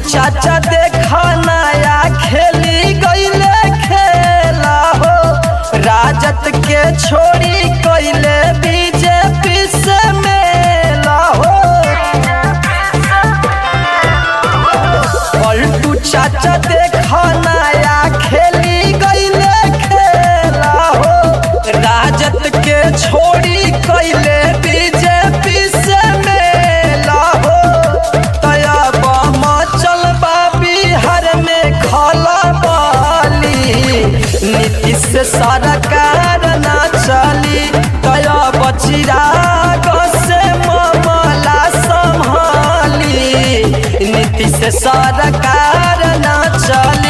चाचा देखा नया खेली गईले खेला हो राजत के छोड़ी कईले बीजेपी से मेला हो पलटू चाचा देखा नया खेली गईले खेला हो राजत के छोड़ी कईले बीजेपी से मेला हो तया बम चल बिहार में खला बाली नीतीश सरकार ना चली तया बचिरा से मामला संभाली नीतीश सरकार ना चली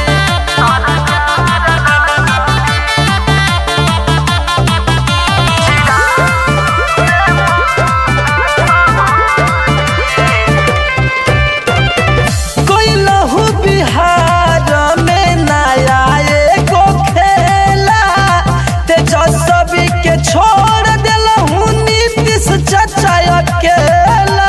कोइलहु बिहार में नया एगो खेला तेजस्वी के छोड़ देलहु नीतीश चाचा अकेला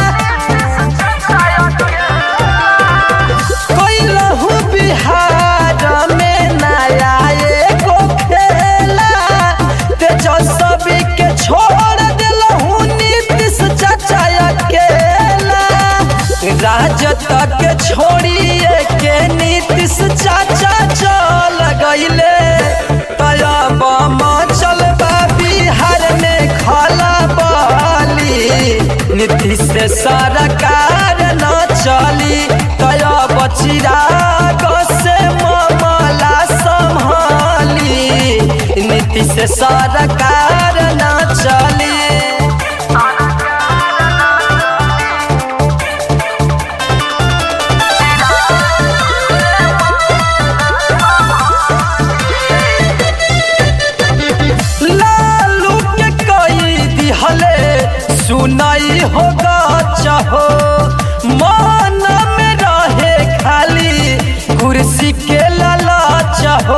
कोइलहु बिहार में नया एगो खेला तेजस्वी के छोड़ देलहु नीतीश चाचा अकेला राजत के छोड़िए के नीतीश चाचा चल गईले तया बम चल बिहार में खला बाली नीतीश सरकार न चली तया बचिरा से मामला संभाली नीतीश सरकार न चली लालू के कई दिहले सुनाई होगा चाहो मन में रहे खाली कुर्सी के लाला चाहो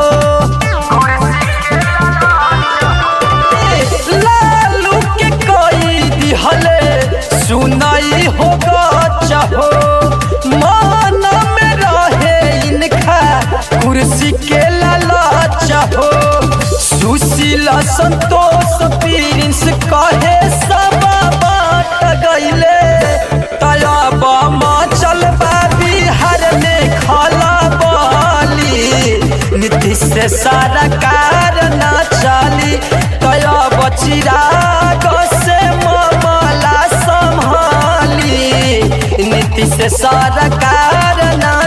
लालू के कई दिहले सुनाई होगा चाहो मन में रहे इनका कुर्सी के लाला चाहो सुशील संतोष प्रिंस कहे सब बाट गईले तया बम चल बिहार में खला बाली नीतीश सरकार न चली तया बचिरा से मामला संभाली नीतीश सरकार न